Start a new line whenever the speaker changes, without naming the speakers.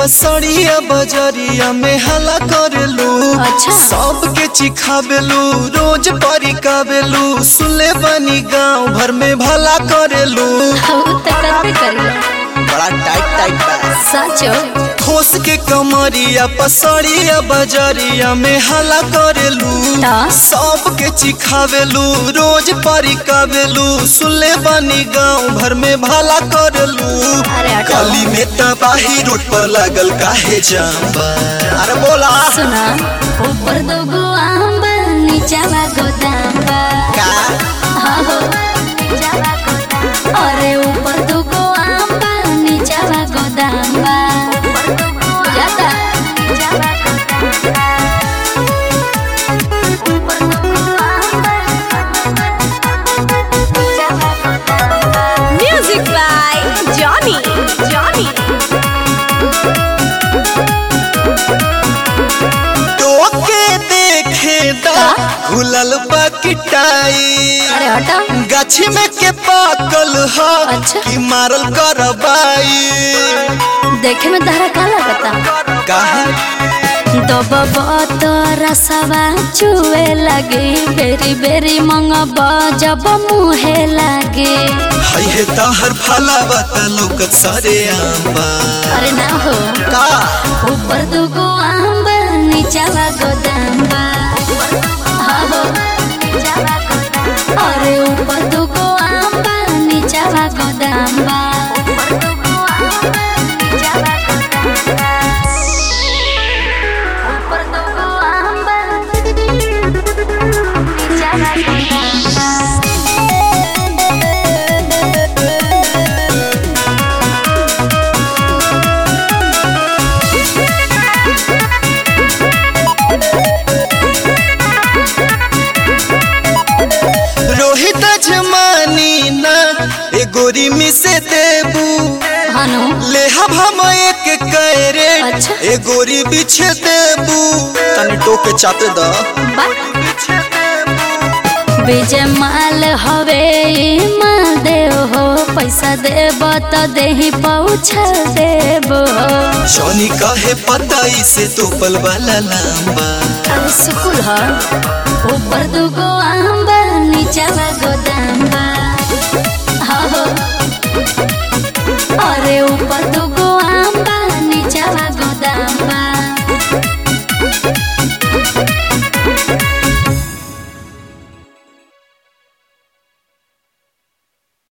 पसड़िया बजरिया में हला करेलू
अच्छा।
सबके चिखाबेलू रोज परिकाबेलू सुले बनी गांव भर में भला करेलू
हाँ तो करबे करिया
बड़ा टाइट टाइट बा
सचो
ठोस के कमरिया पसड़िया बजरिया में हला करेलू
ता?
सबके चिखावेलू रोज परिकावेलू सुले बनी गांव भर में भला करेलू
अरे हटो।
गली में तबाही रोड पर लागल काहे जाम बा अरे बोला
सुना ऊपर दो गो आम बा नीचावा गोदाम बा
का
हाँ हो अरे ऊपर दो गो आम बा नीचावा गोदाम बा जाता
Music by Johnny. Johnny.
टोके देखे दा खुलल बा किटाई
अरे हटा
गाछी में के पाकल ह
अच्छा।
कि मारल करबाई
देखे में तारा का लगता
काहे
दबब तो रसवा चुए लगे बेरी बेरी मंगब जब मुहे लगे
हई हे तहर फलावा त लौकत सारे आंबा
अरे ना हो
का
ऊपर दुगो आम बा नीचावा गोदाम बा हाँ हो अरे ऊपर दुगो आम बा नीचावा गोदाम बा ऊपर दुगो आम बा नीचावा गोदाम बा
रोहित जमानी ना ए गोरी में से देबू
हनु
लेहब हम एक कैरे
अच्छा।
ए गोरी बिछे देबू तनी टोके चाते द
विजय माल हवे ई माल देव हो पैसा देब तो देही पहुँचा देब हो
जॉनी कहे पता इसे तो पल वाला लांबा
अरे सुकुल हो ऊपर दुगो आम बा नीचावा गोदाम बा